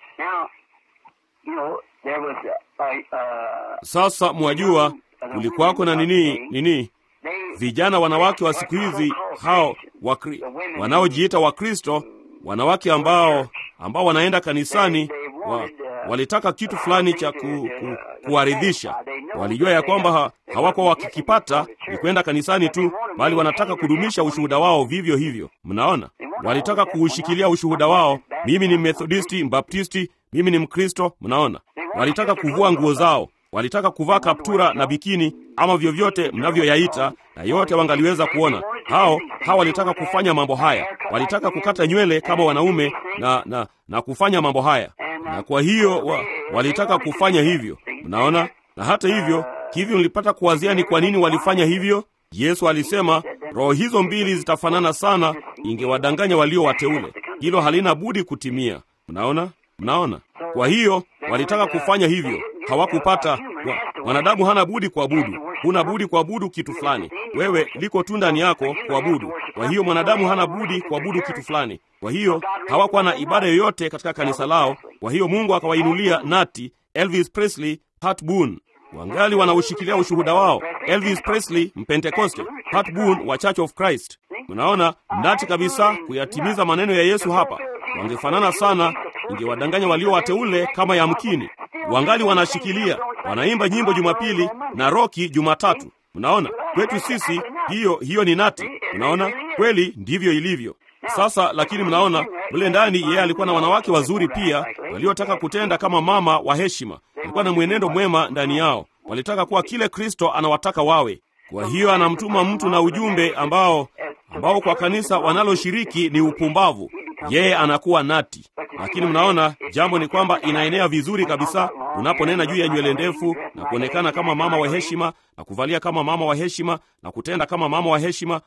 Sasa mwajua, kulikuwako na nini nini, vijana wanawake wa siku hizi hao wakri, wanaojiita Wakristo, wanawake ambao ambao wanaenda kanisani wa, walitaka kitu fulani cha ku, ku, kuwaridhisha. Walijua ya kwamba ha, hawakuwa wakikipata ni kwenda kanisani tu, bali wanataka kudumisha ushuhuda wao vivyo hivyo. Mnaona, walitaka kuushikilia ushuhuda wao, mimi ni Methodisti, Mbaptisti, mimi ni Mkristo. Mnaona, walitaka kuvua nguo zao, walitaka kuvaa kaptura na bikini ama vyovyote mnavyoyaita, na yote wangaliweza kuona. Hao hao walitaka kufanya mambo haya, walitaka kukata nywele kama wanaume na, na, na kufanya mambo haya na kwa hiyo wa, walitaka kufanya hivyo. Mnaona, na hata hivyo hivyo nilipata kuwazia ni kwa nini walifanya hivyo. Yesu alisema roho hizo mbili zitafanana sana, ingewadanganya walio wateule. Hilo halina budi kutimia. Mnaona, mnaona. Kwa hiyo walitaka kufanya hivyo, hawakupata. Mwanadamu hana budi kuabudu, huna budi kuabudu kitu fulani. Wewe liko tu ndani yako kuabudu. Kwa hiyo mwanadamu hana budi kuabudu kitu fulani. Kwa hiyo hawakuwa na ibada yoyote katika kanisa lao. Kwa hiyo Mungu akawainulia nati Elvis Presley, Pat Boone wangali wanaushikilia ushuhuda wao. Elvis Presley Mpentekoste, Pat Boone wa Church of Christ. Unaona, nati kabisa kuyatimiza maneno ya Yesu hapa. Wangefanana sana, ingewadanganya walio wateule kama yamkini. Wangali wanashikilia, wanaimba nyimbo Jumapili na roki Jumatatu. Unaona, kwetu sisi hiyo hiyo ni nati. Unaona, kweli ndivyo ilivyo. Sasa lakini mnaona mle ndani, yeye alikuwa na wanawake wazuri pia waliotaka kutenda kama mama wa heshima. Alikuwa na mwenendo mwema ndani yao, walitaka kuwa kile Kristo anawataka wawe. Kwa hiyo anamtuma mtu na ujumbe ambao ambao kwa kanisa wanaloshiriki ni upumbavu. Yeye anakuwa nati, lakini mnaona jambo ni kwamba inaenea vizuri kabisa unaponena juu ya nywele ndefu na kuonekana kama mama wa heshima na kuvalia kama mama wa heshima na kutenda kama mama wa heshima.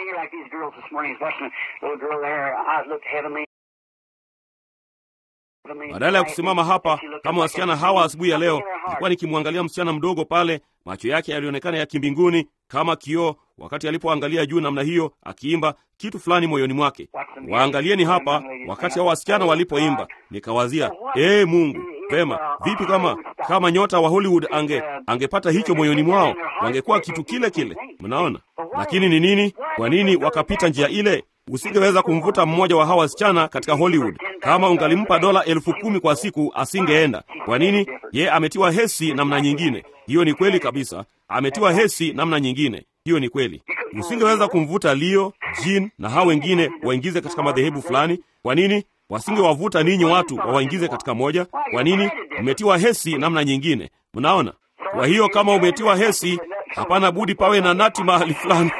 Badala ya kusimama hapa kama wasichana hawa asubuhi ya leo, nilikuwa nikimwangalia msichana mdogo pale, macho yake yalionekana ya kimbinguni kama kioo, wakati alipoangalia juu namna hiyo, akiimba kitu fulani moyoni mwake. Waangalieni hapa, wakati hao wasichana walipoimba, nikawazia ee Mungu, vema vipi kama kama nyota wa Hollywood ange angepata hicho moyoni mwao, wangekuwa kitu kile kile. Mnaona? Lakini ni nini? Kwa nini wakapita njia ile? Usingeweza kumvuta mmoja wa hawa wasichana katika Hollywood. Kama ungalimpa dola elfu kumi kwa siku, asingeenda. Kwa nini? Ye ametiwa hesi namna nyingine. Hiyo ni kweli kabisa, ametiwa hesi namna nyingine. Hiyo ni kweli. Usingeweza kumvuta Leo, Jean na hao wengine waingize katika madhehebu fulani. Kwa nini? Wasingewavuta ninyi watu wawaingize katika moja. Kwa nini? Umetiwa hesi namna nyingine. Mnaona? Kwa hiyo kama umetiwa hesi, hapana budi pawe na nati mahali fulani.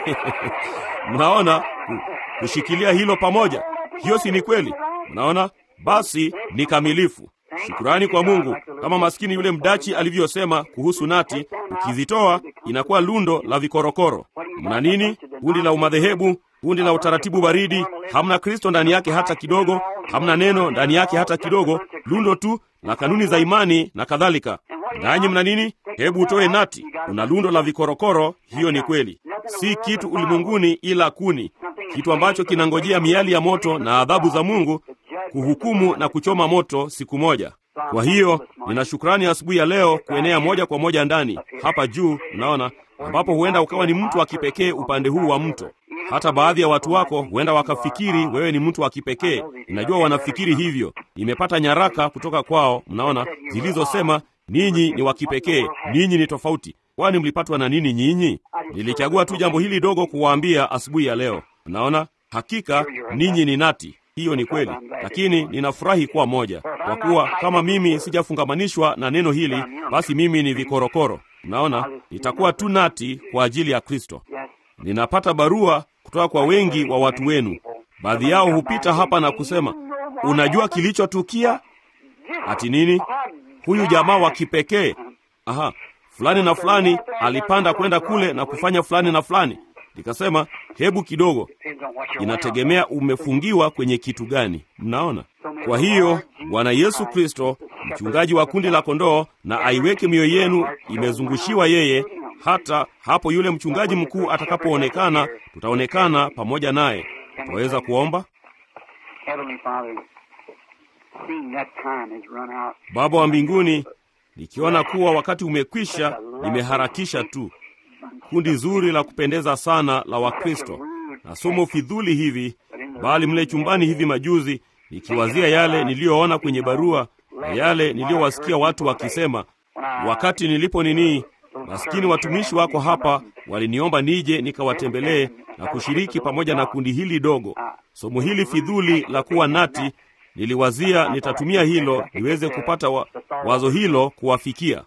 Mnaona? kushikilia hilo pamoja. Hiyo si ni kweli? Mnaona? Basi ni kamilifu. Shukurani kwa Mungu, kama maskini yule mdachi alivyosema kuhusu nati, ukizitoa inakuwa lundo la vikorokoro. Mna nini? Kundi la umadhehebu, kundi la utaratibu baridi, hamna Kristo ndani yake hata kidogo, hamna neno ndani yake hata kidogo, lundo tu la kanuni za imani na kadhalika. Nanyi mna nini? Hebu utoe nati, una lundo la vikorokoro. Hiyo ni kweli, si kitu ulimwenguni ila kuni, kitu ambacho kinangojea miali ya moto na adhabu za Mungu kuhukumu na kuchoma moto siku moja. Kwa hiyo nina shukrani asubuhi ya leo kuenea moja kwa moja ndani hapa juu, unaona, ambapo huenda ukawa ni mtu wa kipekee upande huu wa mto. Hata baadhi ya watu wako huenda wakafikiri wewe ni mtu wa kipekee. Ninajua wanafikiri hivyo. Nimepata nyaraka kutoka kwao, mnaona, zilizosema ninyi ni wa kipekee, ninyi ni tofauti. Kwani mlipatwa na nini nyinyi? Nilichagua tu jambo hili dogo kuwaambia asubuhi ya leo. Mnaona, hakika ninyi ni nati. Hiyo ni kweli, lakini ninafurahi kuwa moja, kwa kuwa kama mimi sijafungamanishwa na neno hili, basi mimi ni vikorokoro. Mnaona, nitakuwa tu nati kwa ajili ya Kristo. Ninapata barua kutoka kwa wengi wa watu wenu. Baadhi yao hupita hapa na kusema, unajua kilichotukia? Ati nini? Huyu jamaa wa kipekee. Aha, fulani na fulani alipanda kwenda kule na kufanya fulani na fulani. Nikasema hebu kidogo, inategemea umefungiwa kwenye kitu gani. Mnaona? Kwa hiyo Bwana Yesu Kristo, mchungaji wa kundi la kondoo, na aiweke mioyo yenu imezungushiwa yeye, hata hapo yule mchungaji mkuu atakapoonekana, tutaonekana pamoja naye. Tunaweza kuomba. Baba wa mbinguni, nikiona kuwa wakati umekwisha, nimeharakisha tu. Kundi zuri la kupendeza sana la Wakristo na somo fidhuli hivi, bali mle chumbani hivi majuzi, nikiwazia yale niliyoona kwenye barua na yale niliyowasikia watu wakisema wakati nilipo nini, maskini watumishi wako hapa waliniomba nije nikawatembelee na kushiriki pamoja na kundi hili dogo. Somo hili fidhuli la kuwa nati niliwazia nitatumia hilo niweze kupata wa, wazo hilo kuwafikia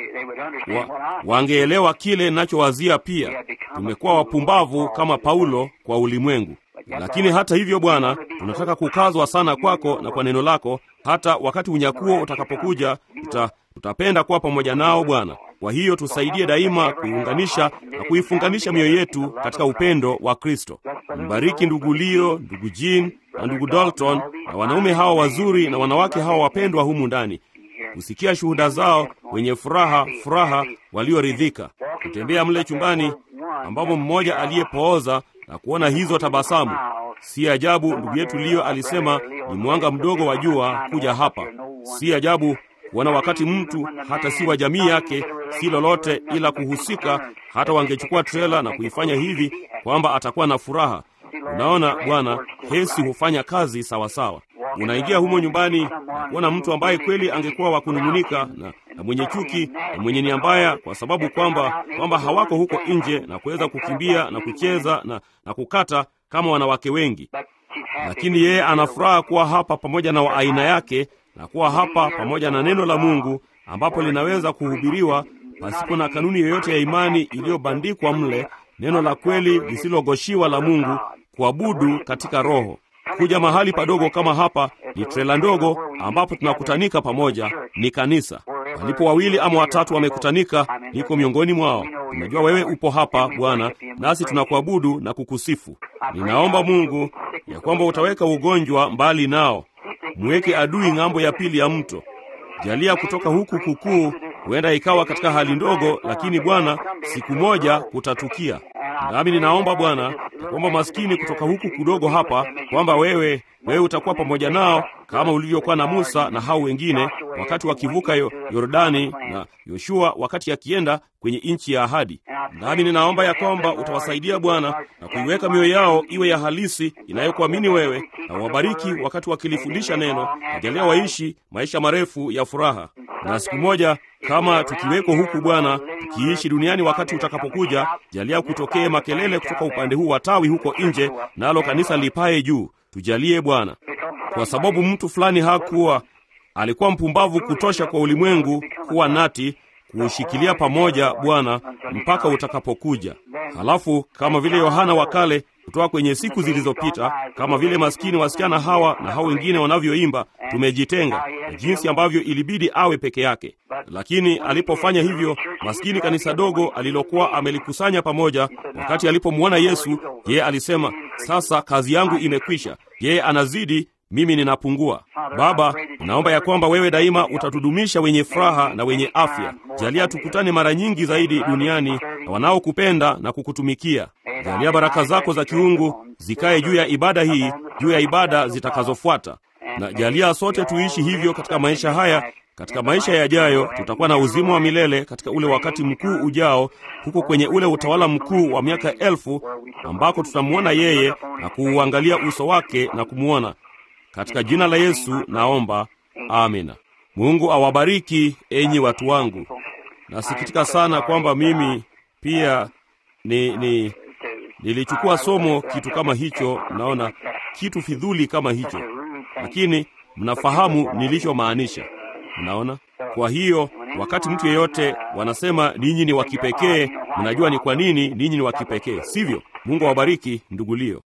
wa, wangeelewa kile ninachowazia. Pia tumekuwa wapumbavu kama Paulo kwa ulimwengu, lakini hata hivyo, Bwana, tunataka kukazwa sana kwako na kwa neno lako. Hata wakati unyakuo utakapokuja, tuta, tutapenda kuwa pamoja nao Bwana. Kwa hiyo tusaidie daima kuiunganisha na kuifunganisha mioyo yetu katika upendo wa Kristo. Mbariki ndugu Leo, ndugu Jean na ndugu Dalton na wanaume hawa wazuri na wanawake hawa wapendwa humu ndani, kusikia shuhuda zao wenye furaha furaha, walioridhika kutembea mle chumbani ambapo mmoja aliyepooza na kuona hizo tabasamu. Si ajabu ndugu yetu Leo alisema ni mwanga mdogo wa jua kuja hapa. Si ajabu kuona wakati mtu hata si wa jamii yake, si lolote ila kuhusika, hata wangechukua trela na kuifanya hivi kwamba atakuwa na furaha. Unaona Bwana, hesi hufanya kazi sawasawa. Unaingia humo nyumbani na kuona mtu ambaye kweli angekuwa wa kunung'unika na, na mwenye chuki na mwenye nia mbaya, kwa sababu kwamba kwamba hawako huko nje na kuweza kukimbia na kucheza na, na kukata kama wanawake wengi, lakini yeye ana furaha kuwa hapa pamoja na wa aina yake na kuwa hapa pamoja na neno la Mungu ambapo linaweza kuhubiriwa pasipo na kanuni yoyote ya imani iliyobandikwa mle, neno la kweli lisilogoshiwa la Mungu, kuabudu katika Roho. Kuja mahali padogo kama hapa ni trela ndogo ambapo tunakutanika pamoja, ni kanisa. Walipo wawili ama watatu wamekutanika, niko miongoni mwao. Tunajua wewe upo hapa Bwana, nasi tunakuabudu na kukusifu. Ninaomba Mungu ya kwamba utaweka ugonjwa mbali nao, mweke adui ng'ambo ya pili ya mto. Jalia kutoka huku kukuu, huenda ikawa katika hali ndogo, lakini Bwana, siku moja kutatukia. Nami ninaomba Bwana ya kwamba maskini kutoka huku kudogo hapa, kwamba wewe wewe utakuwa pamoja nao kama ulivyokuwa na Musa na hao wengine wakati wakivuka yo, Yordani na Yoshua wakati akienda kwenye nchi ya ahadi. Nami ninaomba ya kwamba utawasaidia Bwana na kuiweka mioyo yao iwe ya halisi inayokuamini wewe, na wabariki wakati wakilifundisha neno, na jalia waishi maisha marefu ya furaha. Na siku moja kama tukiweko huku Bwana, tukiishi duniani wakati utakapokuja, jalia kutokee makelele kutoka upande huu wa tawi huko nje, nalo kanisa lipae juu. Tujalie Bwana, kwa sababu mtu fulani hakuwa alikuwa mpumbavu kutosha kwa ulimwengu kuwa nati kuushikilia pamoja Bwana mpaka utakapokuja. Halafu kama vile Yohana wa kale kutoka kwenye siku zilizopita, kama vile maskini wasichana hawa na hao wengine wanavyoimba, tumejitenga, na jinsi ambavyo ilibidi awe peke yake. Lakini alipofanya hivyo, maskini kanisa dogo alilokuwa amelikusanya pamoja, wakati alipomwona Yesu, yeye alisema, sasa kazi yangu imekwisha. Yeye anazidi mimi ninapungua. Baba, naomba ya kwamba wewe daima utatudumisha wenye furaha na wenye afya. Jalia tukutane mara nyingi zaidi duniani na wanaokupenda na kukutumikia. Jalia baraka zako za kiungu zikae juu ya ibada hii, juu ya ibada zitakazofuata, na jalia sote tuishi hivyo katika maisha haya. Katika maisha yajayo tutakuwa na uzima wa milele katika ule wakati mkuu ujao, huko kwenye ule utawala mkuu wa miaka elfu ambako tutamwona yeye na kuuangalia uso wake na kumwona katika jina la Yesu naomba, amina. Mungu awabariki enyi watu wangu. Nasikitika sana kwamba mimi pia ni, ni nilichukua somo kitu kama hicho, naona kitu fidhuli kama hicho, lakini mnafahamu nilichomaanisha. Mnaona? Kwa hiyo wakati mtu yeyote wanasema ninyi ni wa kipekee, mnajua ni kwa nini ninyi ni wa kipekee, sivyo? Mungu awabariki ndugu Leo.